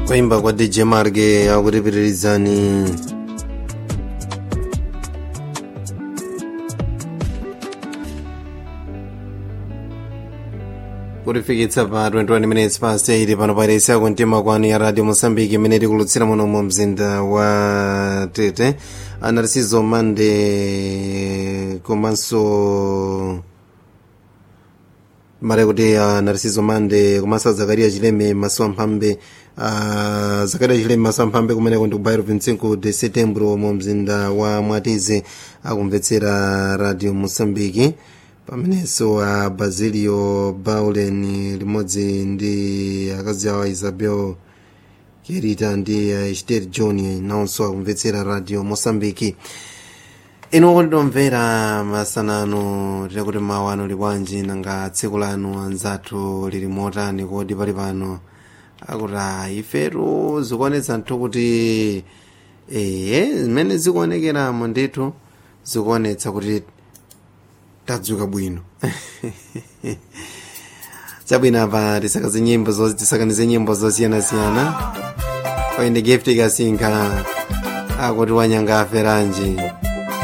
kuimba kwa dj marge akutipitirizani kutifikitsa pa 21 minutes past 8 pano pairesi yako mtima kwanu ya radio mosambiki imene tikulutsira muno mu mzinda wa tete anarisizo mande komanso mare kuti uh, narisizo mande komanso zakariya chileme maso amphambe uh, zakariya chileme maso amphambe kumeneko ndi kubairo 25 de setembro mu mzinda wa mwatize akumvetsera radio mosambiki pamenenso a basilio baulen limodzi ndi akazi awo isabel kerita ndi ester john nawonso akumvetsera radio mosambiki inu okondomvera masanano tinakuti mawu anu libwanji nanga tsiku lanu anzathu lili motani kodi pali pano akuti ifetu zikuonetsa nthu kuti ee zimene zikuonekeramo ndithu zikuonetsa kuti tadzuka bwino chabwino apa tisakaze nyimbo tisakanize nyimbo zosiyanasiyana oyende gift ikasinka akuti wanyanga aferanji